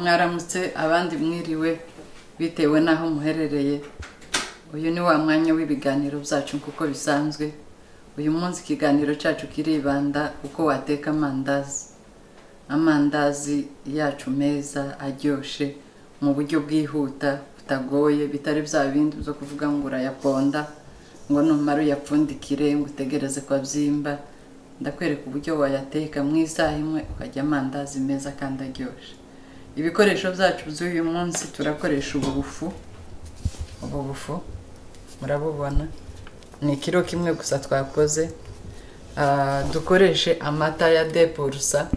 mwaramutse abandi mwiriwe bitewe n'aho muherereye uyu ni wa mwanya w'ibiganiro byacu kuko bisanzwe uyu munsi ikiganiro cyacu kiribanda uko wateka amandazi amandazi yacu meza aryoshye mu buryo bwihuta butagoye bitari bya bindi byo kuvuga ngo urayaponda ngo numara uyapfundikire ngo utegereze ko abyimba ndakwereka uburyo wayateka mu isaha imwe ukajya amandazi meza kandi aryoshye ibikoresho byacu by'uyu munsi turakoresha ubu bufu ubu bufu murabubona ni ikiro kimwe gusa twakoze Ah, dukoreshe amata ya depurusa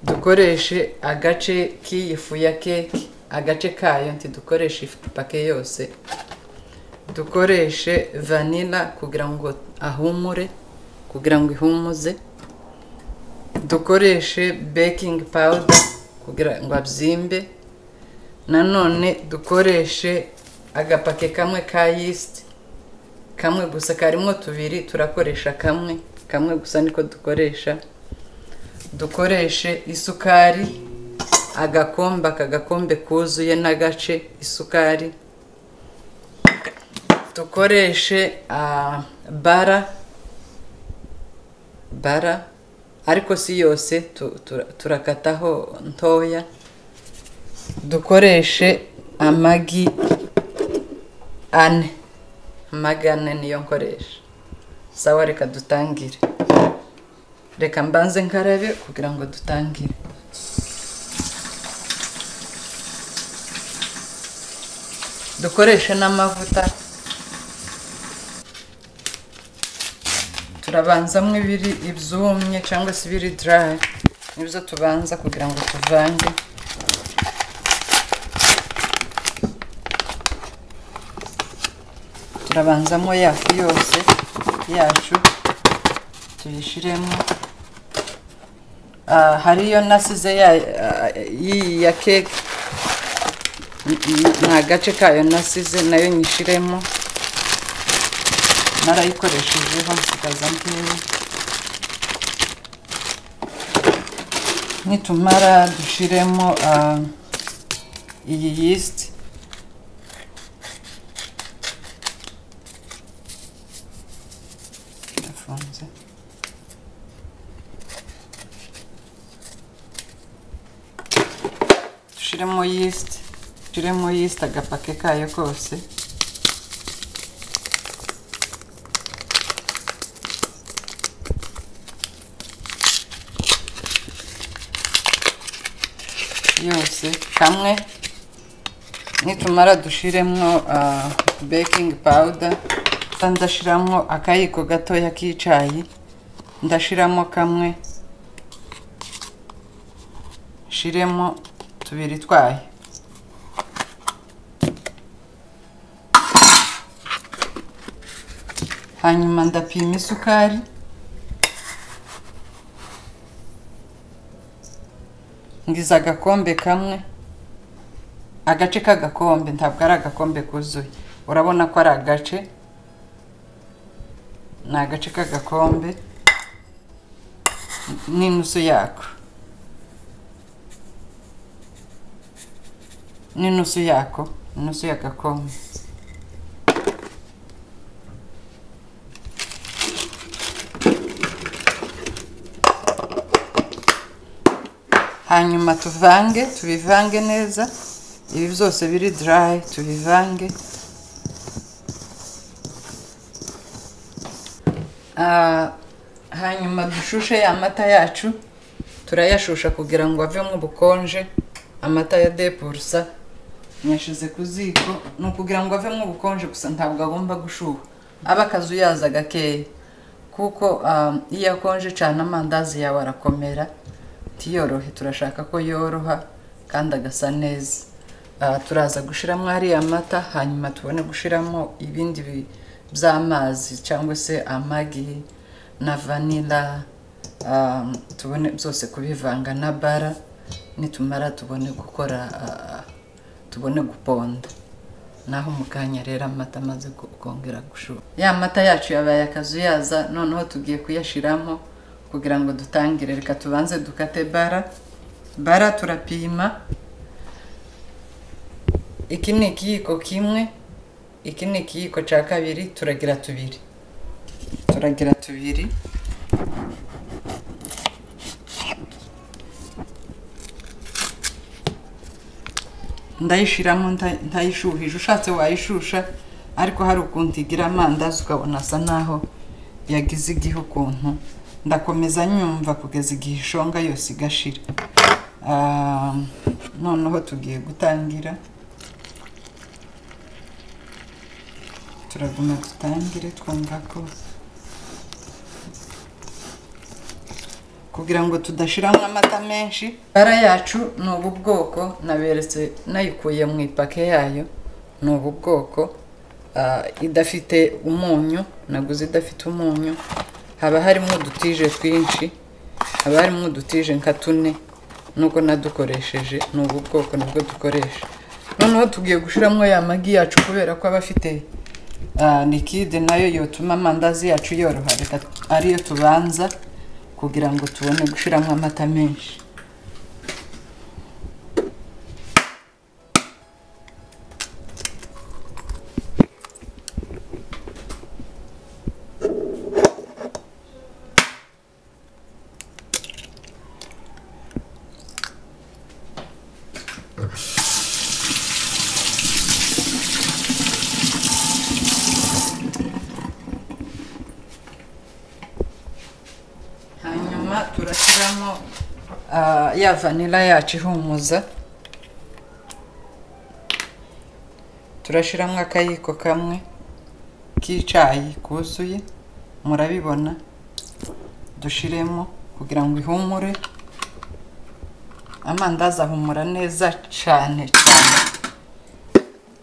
dukoreshe agace k'iyi fu ya keke agace kayo ntidukoreshe ipake yose dukoreshe vanila kugira ngo ahumure kugira ngo ihumuze dukoreshe baking powder kugira ngo abyimbe nanone dukoreshe agapake kamwe ka yeast kamwe gusa karimo tubiri turakoresha kamwe kamwe gusa niko dukoresha dukoreshe isukari agakombe aka gakombe kuzuye n'agace isukari dukoreshe ah, bara bara ariko si yose tu- tu- turakataho ntoya dukoreshe amagi ane amagi ane niyo nkoresha sawa reka dutangire reka mbanze nkarabe kugira ngo dutangire dukoreshe n'amavuta turabanzamo ibiri ibyumye cyangwa se ibiri dry nibyo tubanza kugira ngo tuvange turabanzamo ya fu yose yacu tuyishyiremo Ah, hariyo nasize ya ah, y'iyi ya keke nta gace kayo nasize nayo nyishyiremo narayikoreshejeho nsigaza nkeya nitumara dushiremo ah, iyi yeast irafunze dushiremo yeast dushiremo yeast agapake kayo kose yose kamwe nitumara dushiremo ah, baking powder nda- ndashiramo akayiko gatoya k'icayi ndashiramo kamwe shiremo tubiri twayo hanyuma ndapima isukari ngize agakombe kamwe agace k'agakombe ntabwo ari agakombe kuzuye urabona ko ari agace ni agace k'agakombe n'inusu yako n'inusu yako inusu y'agakombe hanyuma tuvange tubivange neza ibi byose biri dry tubivange Ah, hanyuma dushushe ya mata yacu turayashusha kugira ngo avemo ubukonje amata ya depurusa nyashize ku ziko ni ukugira ngo avemo ubukonje gusa ntabwo agomba gushuha aba akazuyaza gakeya kuko ah, iyo akonje cyane amandazi yawe arakomera ntiyorohe turashaka ko yoroha kandi agasa neza Ah, turaza gushiramo ariya mata hanyuma tubone gushiramo ibindi bi- by'amazi cyangwa se amagi na vanila ah, tubone byose kubivanga na bara nitumara tubone gukora ah, tubone guponda naho mu kanya rero amata amaze kongera gushuha ya mata yacu yabaye akazuyaza noneho tugiye kuyashyiramo kugira ngo dutangire reka tubanze dukate bara bara turapima iki ni ikiyiko kimwe iki ni ikiyiko cya kabiri turagira tubiri turagira tubiri ndayishiramo ntayishuhije ushatse wayishusha ariko hari ukuntu igira amandazi ukabona asa naho yagize igihe ukuntu ndakomeza nyumva kugeza igihe ishonga yose igashira noneho tugiye gutangira turaguma dutangire twumva ko kugira ngo tudashiramo amata menshi bara yacu ni ubu bwoko naberetse nayikuye mu ipake yayo ni ubu bwoko idafite umunyu naguze idafite umunyu haba harimo udutije twinshi haba harimo udutije nka tune nuko nadukoresheje ni ubu bwoko nibwo dukoresha noneho tugiye gushyiramo ya magi yacu kubera ko aba afite likide nayo yotuma amandazi yacu yoroha reka ariyo tubanza kugira ngo tubone gushyiramo amata menshi hanyuma turashyiramo ah, ya vanila yacu ihumuza turashyiramo akayiko kamwe k'icyayi kuzuye murabibona dushiremo kugira ngo ihumure amandazi ahumura neza cyane cyane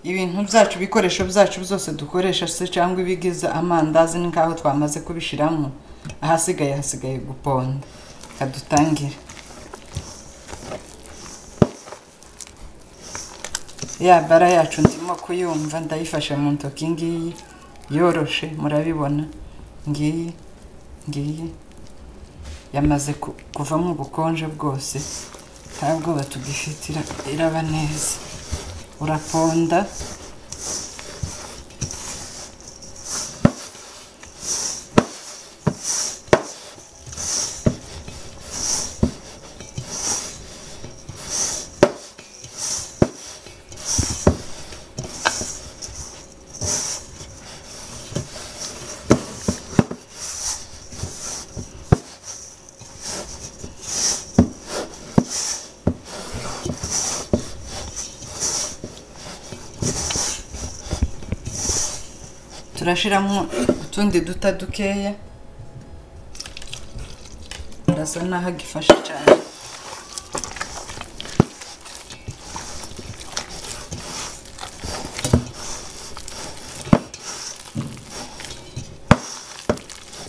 ibintu byacu ibikoresho byacu byose dukoresha se cyangwa ibigize amandazi ni nk'aho twamaze kubishyiramo ahasigaye hasigaye guponda reka dutangire ya bara yacu ndimo kuyumva ndayifashe mu ntoki ngiyi yoroshe murabibona ngiyi ngiyi yamaze ku- kuvamo ubukonje bwose nta bwoba tugifite ira- iraba neza uraponda turashyiramo utundi duta dukeya arasa naho agifashe cyane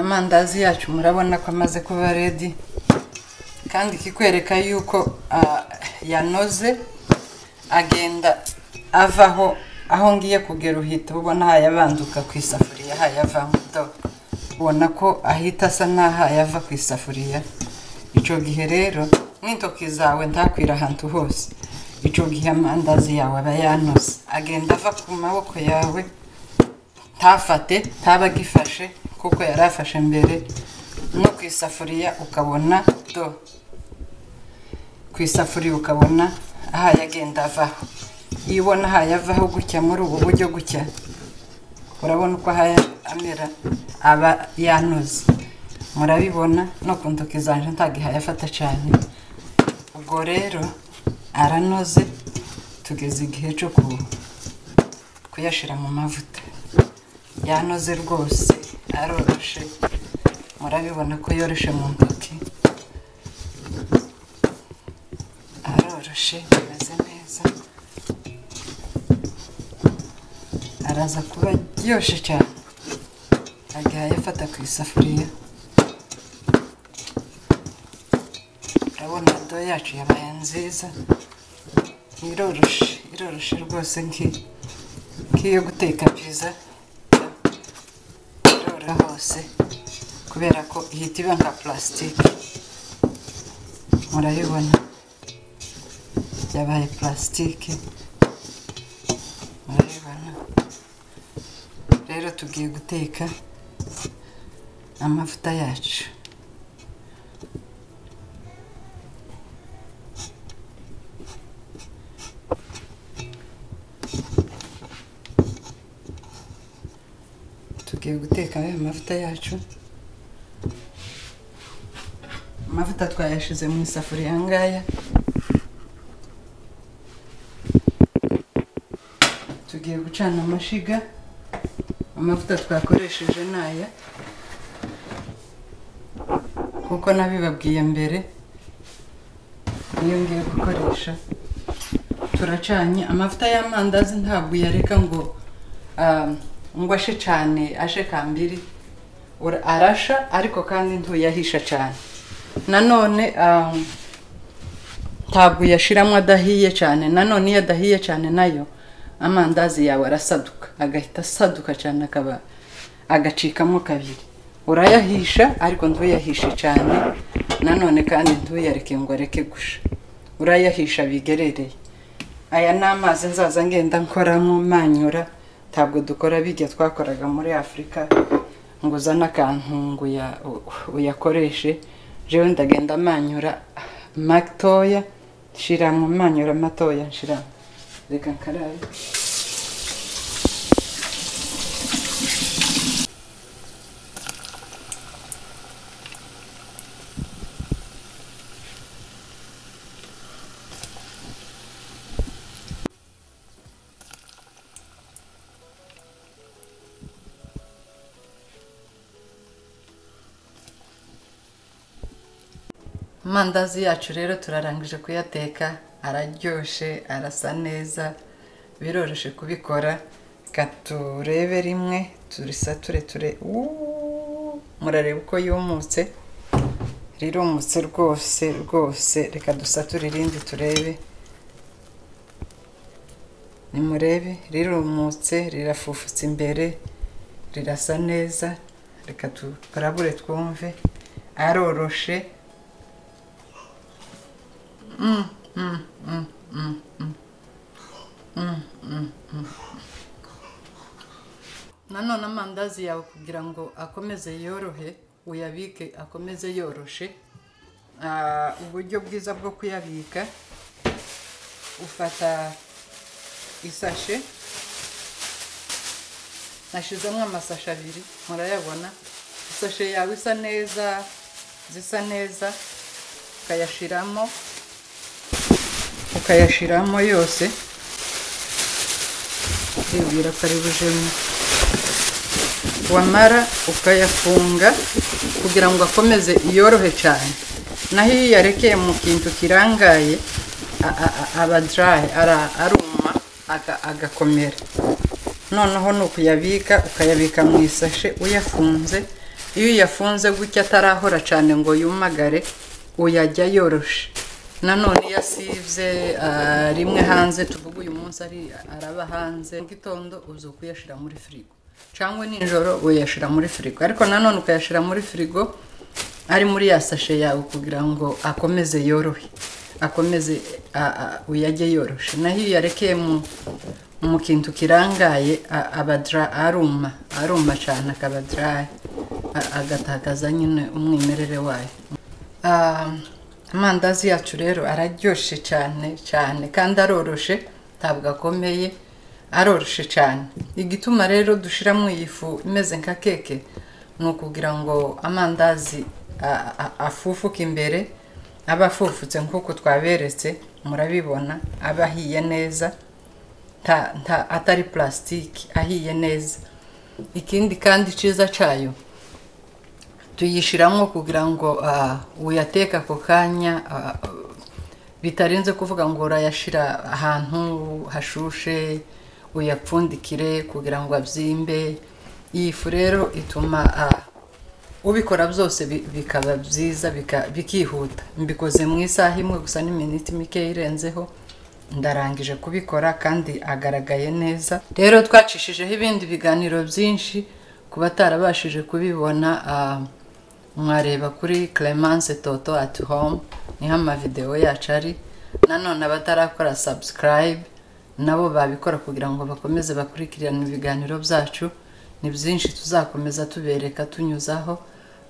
amandazi yacu murabona ko amaze kuba redi kandi ikikwereka yuko ah, yanoze agenda avaho aho ngiye kugera uhita ubona hayabanduka ku isafuriya hayavamo do ubona ko ahita asa n'aho yava ku isafuriya icyo gihe rero n'intoki zawe ntakwira ahantu hose icyo gihe amandazi yawe aba yanoze agenda ava ku maboko yawe ntafate ntaba agifashe kuko yari afashe mbere no ku isafuriya ukabona do ku isafuriya ukabona ahaye agenda avaho iyo ubona ahaye avaho gutya muri ubu buryo gutya urabona uko ahaye amera aba yanoze murabibona no ku ntoki zanje ntagihaye afata cyane ubwo rero aranoze tugeze igihe cyo ku- kuyashyira mu mavuta yanoze rwose aroroshe murabibona ko yoroshe mu ntoki aroroshe ameze neza araza kuba aryoshye cyane agahaye afata ku isafuriya urabona do yacu yabaye nziza iroroshe biroroshye rwose nk'iyo guteka pizza biroroha hose kubera ko ihita iba nka purasitike murayibona yabaye purasitike murayibona rero tugiye guteka amavuta yacu tugiye guteka ayo mavuta yacu amavuta twayashyize mu isafuriya ngaya tugiye gucana amashiga amavuta twakoresheje ni aya kuko nabibabwiye mbere niyo ngiye gukoresha turacanye amavuta y'amandazi ntabwo uyareka ngo ah, ngo ashe cyane ashe kambiri Ura- arasha ariko kandi ntuyahisha cyane nanone ah, ntabwo uyashiramo adahiye cyane nanone iyo adahiye cyane nayo amandazi yawe arasaduka agahita asaduka cyane akaba agacikamo kabiri urayahisha ariko ntuyahishe cyane nanone kandi ntuyareke ngo areke gusha urayahisha bigerereye aya ni amazi nzaza ngenda nkoramo manyura ntabwo dukora bijya twakoraga muri afurika ngo uzane akantu ngo uya- u- uyakoreshe jewe ndagenda manyura matoya shiramo manyura matoya nshiramo reka nkarabe amandazi yacu rero turarangije kuyateka araryoshye arasa neza biroroshye kubikora reka turebe rimwe turisature ture Uuuu, murareba uko yumutse rirumutse rwose rwose reka dusature irindi turebe nimurebe rirumutse rirafufutse imbere rirasa neza reka tukarabure twumve aroroshe nanone amandazi yawe kugira ngo akomeze yorohe uyabike akomeze yoroshe Ah, uburyo bwiza bwo kuyabika ufata isashe nashyizemo amasashe abiri murayabona isashe yawe isa neza zisa neza ukayashyiramo ukayashyiramo yose kwibwira ko ari bujemo wamara ukayafunga kugira ngo akomeze yorohe cyane naho iyo uyarekeye mu kintu kirangaye a- a- a- aba dry ara- aruma aga- agakomera noneho ni ukuyabika ukayabika mu isashe uyafunze iyo uyafunze gutya atarahora cyane ngo yumagare uyajya yoroshe nanone iyo asibye ah, rimwe hanze tuvuga uyu munsi ari- araba hanze mu gitondo uza kuyashyira muri firigo cyangwa nijoro uyashyira muri firigo ariko nanone ukayashyira muri firigo ari muri ya sashe yawe kugira ngo akomeze yorohe akomeze a- a- uyajye yoroshe naho iyo uyarekeye mu mu kintu kirangaye a- aba dry- aruma aruma cyane akaba dry a- agatakaza nyine umwimerere wayo Ah, amandazi yacu rero araryoshye cyane cyane kandi aroroshe ntabwo akomeye aroroshe cyane igituma rero dushyiramo iyi fu imeze nka keke ni ukugira ngo amandazi a- a- afufuke imbere aba afufutse nk'uko twaberetse murabibona aba ahiye neza nta- nta- atari purasitiki ahiye neza ikindi kandi cyiza cyayo tuyishyiramo kugira ngo ah, uyateke ako kanya ah, bitarenze kuvuga ngo urayashyira ahantu hashushe uyapfundikire kugira ngo abyimbe iyi fu rero ituma ah, ubikora byose bi- bikaba byiza bika- bikihuta mbikoze mu isaha imwe gusa n'iminota mike irenzeho ndarangije kubikora kandi agaragaye neza rero twacishijeho ibindi biganiro byinshi ku batarabashije kubibona ah, mwareba kuri clemence toto at home niho amavidewo yacu ari nanone abatarakora subscribe nabo babikora kugira ngo bakomeze bakurikirane ibiganiro byacu ni byinshi tuzakomeza tubereka tunyuzaho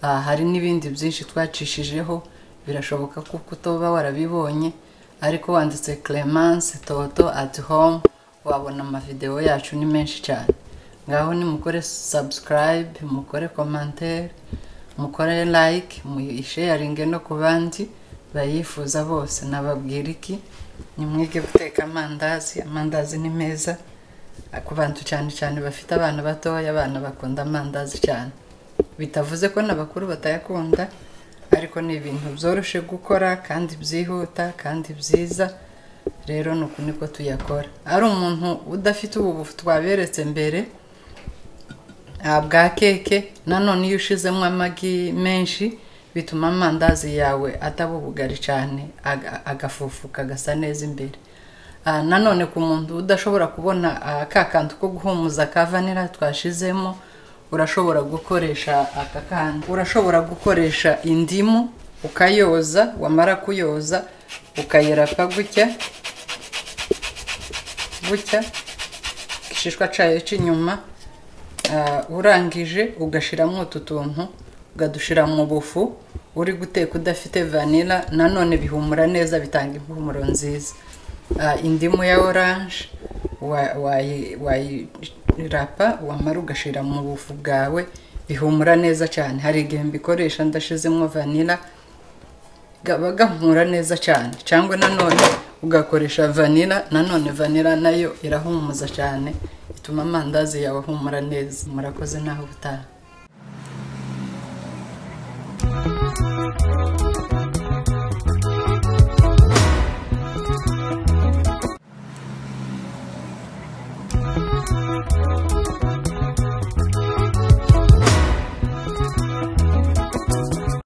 Ah, hari n'ibindi byinshi twacishijeho birashoboka ko kutoba warabibonye ariko wanditse clemence toto at home wabona amavidewo yacu ni menshi cyane ngaho nimukore subscribe mukore commentaire mukore like muyisharinge no ku bandi bayifuza bose nababwira iki nimwige guteka amandazi amandazi ni meza ku bantu cyane cyane bafite abana batoya abana bakunda amandazi cyane bitavuze ko n'abakuru batayakunda ariko ni ibintu byoroshye gukora kandi byihuta kandi byiza rero ni uku niko tuyakora ari umuntu udafite ubu twaberetse mbere ah, bwa keke nanone iyo ushizemo amagi menshi bituma amandazi yawe ataba ubugari cyane aga- agafufuka agasa neza imbere Ah, nanone ku muntu udashobora kubona ah, ka kantu ko guhumuza ka vanira twashizemo urashobora gukoresha aka kandi urashobora gukoresha indimu ukayoza wamara kuyoza ukayerapa gutya gutya igishishwa cyayo cy'inyuma Ah, urangije ugashyiramo utu tuntu ukadushira mu bufu uri guteka udafite vanilla nanone bihumura neza bitanga impumuro nziza Ah, indimu ya oranje wa- wayi- wayirapa wamara ugashyira mu bufu bwawe bihumura neza cyane hari igihe mbikoresha ndashizemo vanilla gaba gahumura neza cyane cyangwa nanone ugakoresha vanira nanone vanira nayo irahumuza cyane ituma amandazi yawe ahumura neza murakoze naho ubutaha